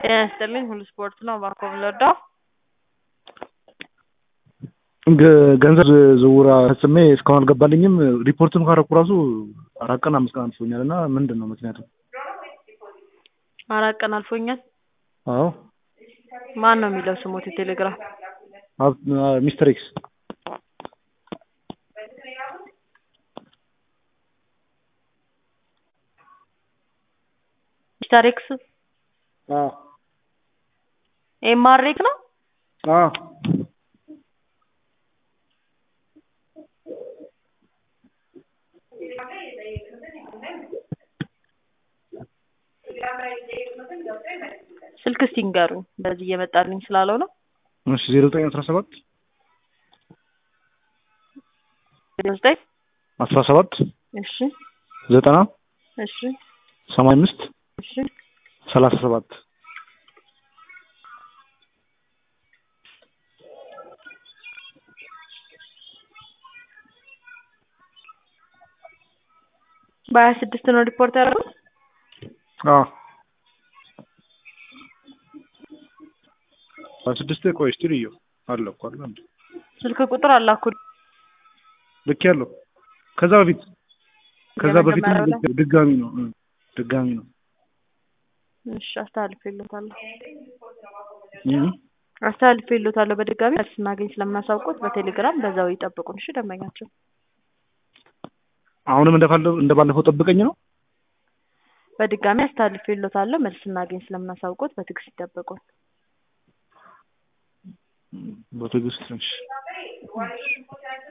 ጤና ይስጥልኝ ሁሉ ስፖርት ነው እባክዎ ብንረዳው? ገንዘብ ዝውውር ፈጽሜ እስካሁን አልገባልኝም። ሪፖርትም ካረኩ ራሱ አራት ቀን አምስት ቀን አልፎኛል እና ምንድን ነው ምክንያቱ? አራት ቀን አልፎኛል። አዎ ማን ነው የሚለው ስሞት የቴሌግራም? ሚስተር ኤክስ ሚስተር ኤክስ አዎ ኤምአርኤክስ ነው? አዎ ስልክ እስቲ ንገሩኝ በዚህ እየመጣልኝ ስላልሆነ እሺ ዜሮ ዘጠኝ አስራ ሰባት ዜሮ ዘጠኝ አስራ ሰባት እሺ ዘጠና እሺ ሰማንያ አምስት እሺ ሰላሳ ሰባት በሀያ ስድስት ነው ሪፖርት ያደረጉት? አዎ በስድስት ቆይ እስቲ ልየው አለ እኮ አለ እንዴ ስልክ ቁጥር አላኩልኝ። ልክ ያለው ከዛ በፊት ከዛ በፊት የመጀመሪያው ላይ? ድጋሚ ነው እ ድጋሚ ነው እሺ አስተላልፌልዎታለሁ እ አስተላልፌልዎታለሁ በድጋሚ መልስ ስናገኝ ስለምናሳውቅዎት በቴሌግራም በዛው ይጠብቁን እሺ ደንበኛችን አሁንም እንደባለፈው እንደባለፈው ጠብቀኝ ነው በድጋሚ አስተላልፌልዎታለሁ መልስ ስናገኝ ስለምናሳውቅዎት በትዕግስት ይጠብቁን በትዕግስት እሺ